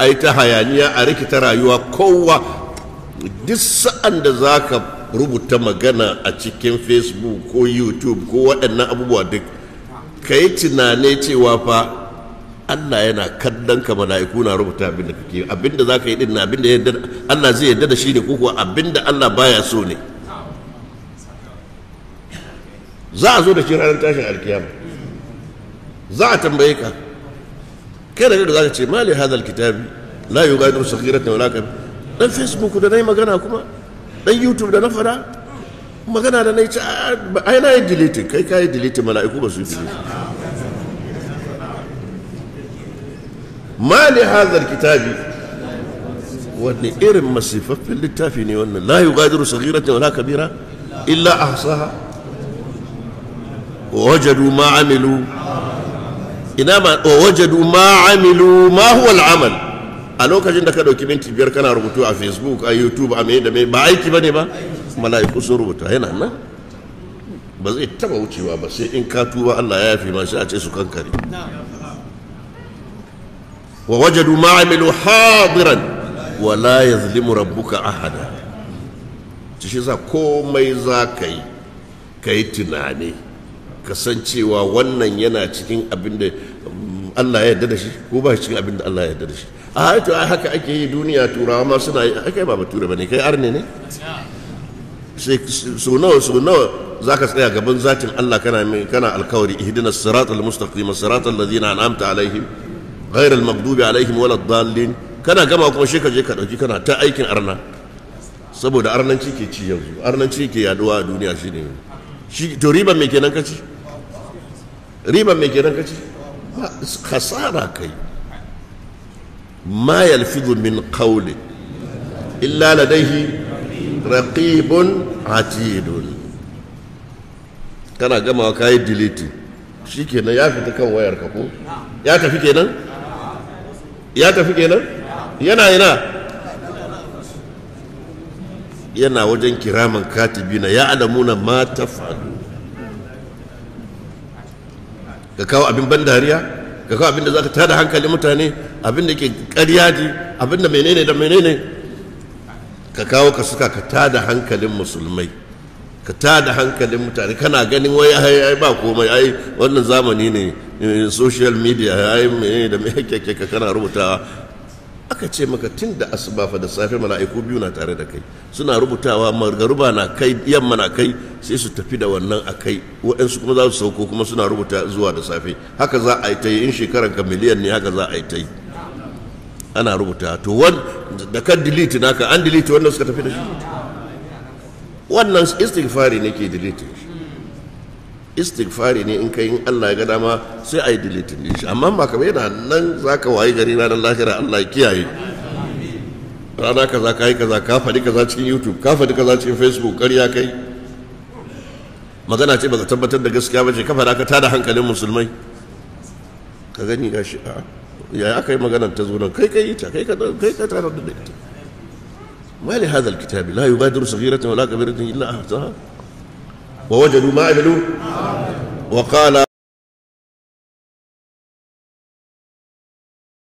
a yi ta hayaniya a rikita rayuwa kowa duk sa'an da za ka rubuta magana a cikin facebook ko youtube ko waɗannan abubuwa duk ka yi tunane cewa fa Allah yana kallon ka mala'iku na rubuta abin da kake abin da za ka yi din abin da yadda Allah zai yadda da shi ne ko kuwa abin da Allah baya so ne za a zo da shi ranar tashin alkiyama za a tambaye ka kai da za ka ce mali hadal kitabi la yughadiru saghiratan wala kabir dan facebook da nayi magana kuma dan youtube da na fada magana da nayi ce ai na yi delete kai kai delete mala'iku ba su yi delete mali hadal kitabi wani irin masifaffen littafi ne wannan la yughadiru saghiratan wala kabira illa ahsaha wajadu ma amilu ina ma wajadu ma amilu ma huwa al'amal a lokacin da ka dauki minti biyar kana rubutu a facebook a youtube a mai da mai ba aiki bane ba mala'iku sun rubuta yana nan ba zai taba wucewa ba sai in ka tuba Allah ya yafi ma sai a ce su kankare wa wajadu ma amilu hadiran wa la yazlimu rabbuka ahada shi za komai za ka yi ka yi tunani kasancewa wannan yana cikin abin da Allah ya yarda da shi ko ba cikin abin da Allah ya yarda da shi a haitu ai haka ake yi duniya turawa ma suna yi kai ba bature bane kai arne ne sai so nawa so nawa zaka tsaya gaban zatin Allah kana kana alkawari ihdinas siratal mustaqim siratal ladzina an'amta alaihim ghairal maghdubi alaihim waladdallin kana gama kuma shi ka je ka dauki kana ta aikin arna saboda arnanci ke ci yanzu arnanci ke yaduwa a duniya shine shi to riban me kenan kaci riban mai kenan kace khasara kai ma yalfidu min qawli illa ladayhi raqibun atidun kana gama kai delete shikenan ya fita kan wayar ka ko ya tafi kenan ya tafi kenan yana yana yana wajen kiraman katibina ya alamuna ma taf'alu ka kawo abin ban dariya ka kawo abin da za ka tada hankalin mutane abin da ke ƙarya ji abin da menene da menene ka kawo ka suka ka tada hankalin musulmai ka tada hankalin mutane kana ganin wai ai ba komai ai wannan zamani ne social media ai menene da me kake ka kana rubutawa aka ce maka tun da asuba fa da safe mala'iku biyu na tare da kai suna rubutawa margaruba na kai yamma na kai sai su tafi da wannan a kai waɗansu kuma za su sauko kuma suna rubuta zuwa da safe haka za a yi ta yi in shekaran ka miliyan ne haka za a yi ta yi ana rubuta to wan da kan delete naka an delete wanda suka tafi da shi wannan istighfari ne ke delete istighfari ne in kai in Allah ya ga dama sai a yi delete din shi amma ba kamar yana nan zaka wayi gari ranar lahira Allah ya kiyaye rana kaza ka yi kaza ka faɗi kaza cikin youtube ka faɗi kaza cikin facebook ƙarya kai magana ce baka tabbatar da gaskiya ba ce ka faɗa ka tada hankalin musulmai ka gani ga shi a ya aka yi maganar ta zo nan kai kai ta kai ka kai ka tara da ita ma li hadha alkitab la yughadiru saghiratan wala kabiratan illa ahsaha wa wajadu ma amilu wa qala